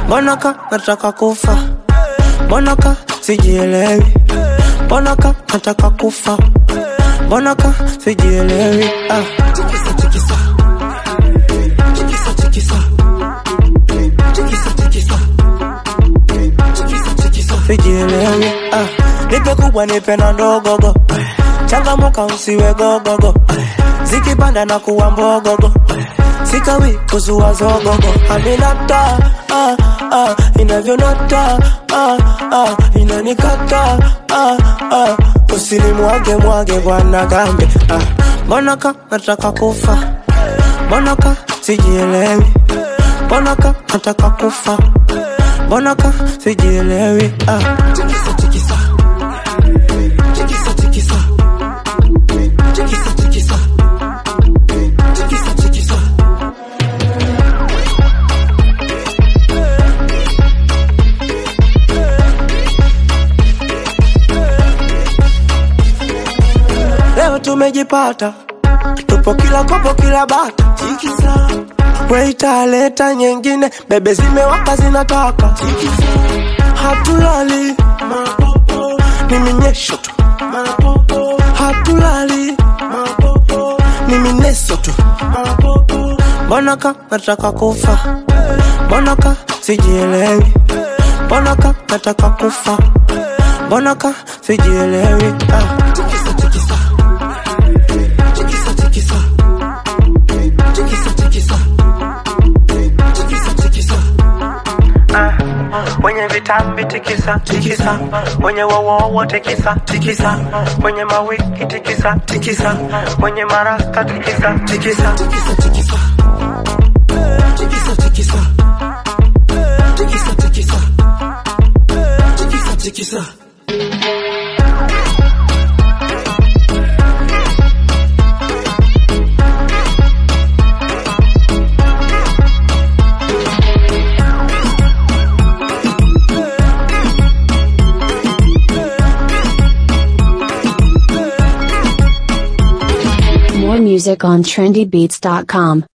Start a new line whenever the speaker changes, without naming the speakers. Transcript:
mbona ka nataka kufa mbona ka sijielewi mbona ka nataka kufa mbona ka sijielewi ah.
tikisa tikisa tikisa tikisa tikisa tikisa tikisa tikisa
sijielewi ah. nipe kubwa nipe na ndogogo changamuka usiwe gogogo zikipanda na kuwa mbogogo sikawi kuzua zogogo aminata ah, ah, inavyonata ah, ah, inanikata ah, ah, usinimwage mwage bwana gambe ah. mbona ka nataka kufa mbona ka sijielewi mbona ka nataka kufa mbona ka sijielewi ah.
tikisa tikisa tikisa tikisa tikisa tikisa tikisa tikisa
leo tumejipata tupo kila kopo kila bata
tikisa
weitaleta nyingine bebe zimewaka zinataka hatulali
mapopo
ni minyesho tu
mapopo
hatulali
mapopo
ni mineso tu
mapopo
mbona ka nataka kufa mbona ka sijielewi mbona ka nataka kufa mbona ka sijielewi ah.
tikisa tikisa tikisa tikisa tikisa tikisa tikisa tikisa
kwenye vitambi tikisa tikisa kwenye wowowo tikisa tikisa kwenye mawiki tikisa tikisa kwenye marasta tikisa tikisa
tikisa tikisa tikisa tikisa tikisa tikisa tikisa tikisa
More music on trendybeats.com.